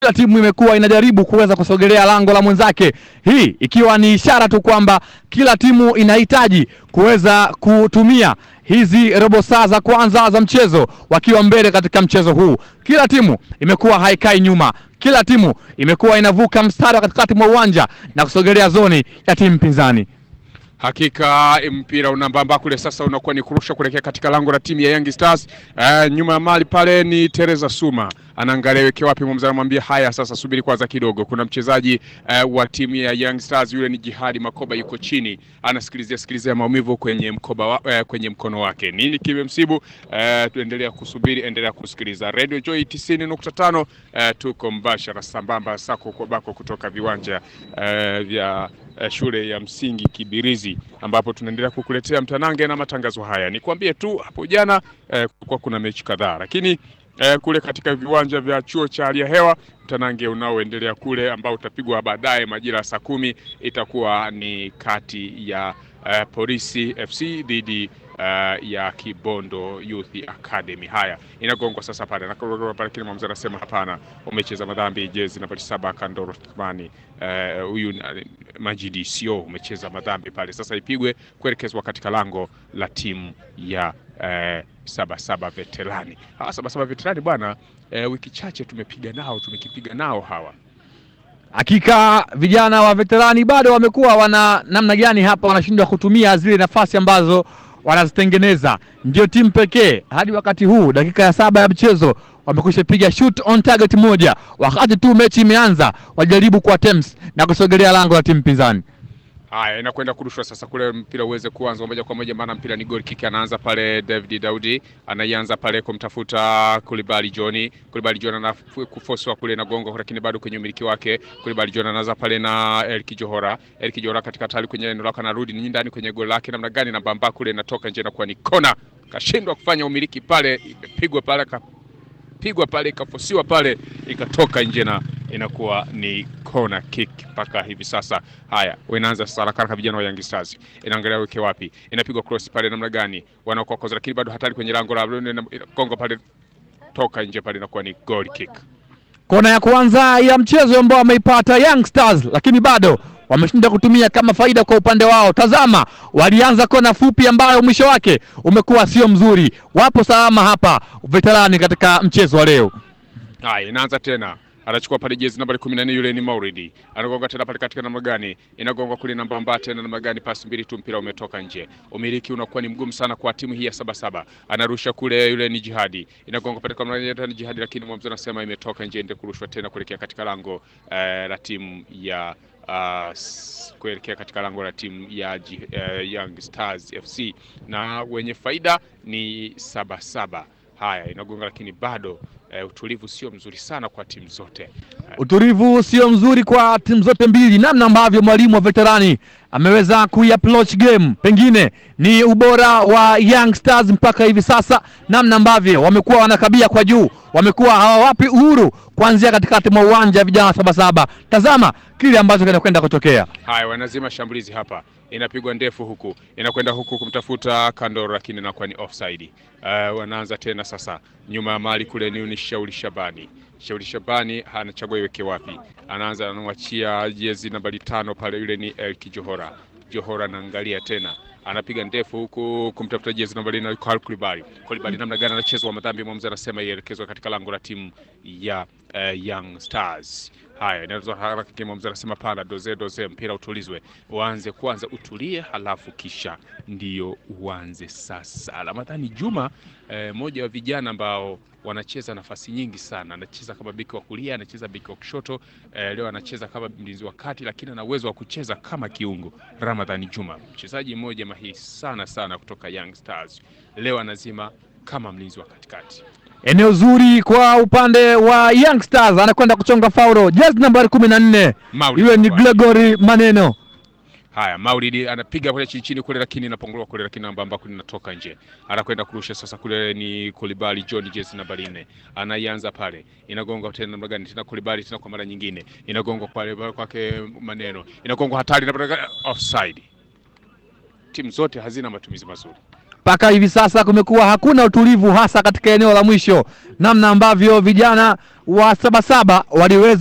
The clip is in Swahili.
kila timu imekuwa inajaribu kuweza kusogelea lango la mwenzake, hii ikiwa ni ishara tu kwamba kila timu inahitaji kuweza kutumia hizi robo saa za kwanza za mchezo wakiwa mbele katika mchezo huu. Kila timu imekuwa haikai nyuma, kila timu imekuwa inavuka mstari wa katikati mwa uwanja na kusogelea zoni ya timu pinzani. Hakika mpira unambamba kule sasa, unakuwa ni kurusha kuelekea katika lango la timu ya Young Stars. Uh, nyuma ya mali pale ni Teresa Suma anaangalia weke wapi, mwamuzi anamwambia haya, sasa subiri kwanza kidogo. Kuna mchezaji uh, wa timu ya Young Stars, yule ni Jihadi Makoba, yuko chini anasikilizia sikilizia maumivu kwenye mkoba wa, uh, kwenye mkono wake. Nini kimemsibu? Uh, tuendelea kusubiri, endelea kusikiliza Radio Joy 90.5. Uh, tuko mbashara sambamba sako kwa bako kutoka viwanja uh, vya uh, shule ya msingi Kibirizi ambapo tunaendelea kukuletea mtanange na matangazo haya. Nikwambie tu hapo jana uh, kulikuwa kuna mechi kadhaa lakini Eh, kule katika viwanja vya chuo cha hali ya hewa mtanange unaoendelea kule ambao utapigwa baadaye majira ya saa kumi itakuwa ni kati ya eh, Polisi FC dhidi uh, ya Kibondo Youth Academy. Haya, inagongwa sasa pale na pale, lakini mwamuzi anasema hapana, umecheza madhambi, jezi nambari saba Kandoro Thmani huyu uh, Majidi sio umecheza madhambi pale. Sasa ipigwe kuelekezwa katika lango la timu ya uh, saba saba veterani. Hawa saba saba veterani bwana, uh, wiki chache tumepiga nao, tumekipiga nao hawa Hakika vijana wa veterani bado wamekuwa wana namna gani hapa, wanashindwa kutumia zile nafasi ambazo wanazitengeneza. Ndio timu pekee hadi wakati huu, dakika ya saba ya mchezo wamekwisha piga shoot on target moja, wakati tu mechi imeanza wajaribu kwa attempts na kusogelea lango la timu pinzani. Haya, inakwenda kurushwa sasa kule, mpira uweze kuanza moja kwa moja, maana mpira ni goal kick. Anaanza pale David Daudi, anaianza pale kumtafuta Kulibali John. Kulibali John anafuswa kule na gongo, lakini bado kwenye umiliki wake. Kulibali John anaanza pale na Elki Johora. Elki Johora katika tali kwenye eneo lake, anarudi ni ndani kwenye goli lake, namna gani na bamba kule, inatoka nje na kuwa ni kona. Kashindwa kufanya umiliki pale, imepigwa pale pigwa pale ikafosiwa pale ikatoka nje na inakuwa ni corner kick mpaka hivi sasa. Haya, inaanza sasa haraka haraka, vijana wa Young Stars inaangalia weke wapi, inapigwa cross pale namna gani, wanaokoza lakini bado hatari kwenye lango la gongo pale, toka nje pale, inakuwa ni goal kick. Kona ya kwanza ya mchezo ambao wameipata Young Stars, lakini bado wameshinda kutumia kama faida kwa upande wao. Tazama, walianza kona fupi ambayo mwisho wake umekuwa sio mzuri. Wapo salama hapa veterani katika mchezo wa leo. Haya, inaanza tena anachukua pale jezi nambari kumi na nne yule ni Mauridi, anagonga tena pale katika namna gani, inagonga kule namba mbaya tena namna gani, pasi mbili tu, mpira umetoka nje. Umiliki unakuwa ni mgumu sana kwa timu hii ya saba saba, anarusha kule, yule ni Jihadi, inagonga pale kwa namna ni Jihadi, lakini mwamuzi anasema imetoka nje, ende kurushwa tena kuelekea katika lango eh, la timu ya uh, kuelekea katika lango la timu ya uh, Young Stars FC na wenye faida ni saba saba. Haya, inagonga lakini bado uh, utulivu sio mzuri sana kwa timu zote uh, Utulivu sio mzuri kwa timu zote mbili, namna ambavyo mwalimu wa veterani ameweza kuiapproach game, pengine ni ubora wa Young Stars mpaka hivi sasa, namna ambavyo wamekuwa wanakabia kwa juu, wamekuwa hawawapi uhuru kuanzia katikati mwa uwanja vijana Sabasaba. Tazama kile ambacho kinakwenda kutokea. Haya, wanazima shambulizi hapa, inapigwa ndefu huku, inakwenda huku kumtafuta Kandoro, lakini inakuwa ni offside. Uh, wanaanza tena sasa, nyuma ya mali kule ni Shauri Shabani. Shauri Shabani anachagua iweke wapi, anaanza anamwachia jezi nambari tano pale, yule ni Elki Johora. Johora anaangalia tena anapiga ndefu huku kumtafuta jezi nambari na Kulibali. Kulibali namna gani anachezwa madhambi, mwamuzi anasema ielekezwe katika lango la timu ya uh, Young Stars. Haya, inaweza haraka, mwamuzi anasema pana, doze doze, mpira utulizwe, uanze kwanza, utulie, halafu kisha ndiyo uanze sasa. Ramadhani Juma eh, moja wa vijana ambao wanacheza nafasi nyingi sana, anacheza kama beki wa kulia, anacheza beki wa kushoto eh, leo anacheza kama mlinzi wa kati, lakini ana uwezo wa kucheza kama kiungo. Ramadhani Juma mchezaji mmoja mahiri sana sana kutoka Young Stars, leo anazima kama mlinzi wa katikati. Eneo zuri kwa upande wa Young Stars, anakwenda kuchonga faulo, jezi nambari kumi na nne Maulid yule ni Mkwaju. Gregory Maneno. Haya, Maulidi anapiga kule chini chini kule, lakini inapongolewa kule, lakini namba ambako linatoka nje. Anakwenda kurusha sasa, kule ni Kulibali John, jezi nambari nne, anaianza pale, inagonga tena namna gani tena, Kulibali tena kwa mara nyingine, inagonga pale kwake Maneno, inagonga hatari na offside. Timu zote hazina matumizi mazuri. mpaka hivi sasa kumekuwa hakuna utulivu, hasa katika eneo la mwisho, namna ambavyo vijana wa Sabasaba waliweza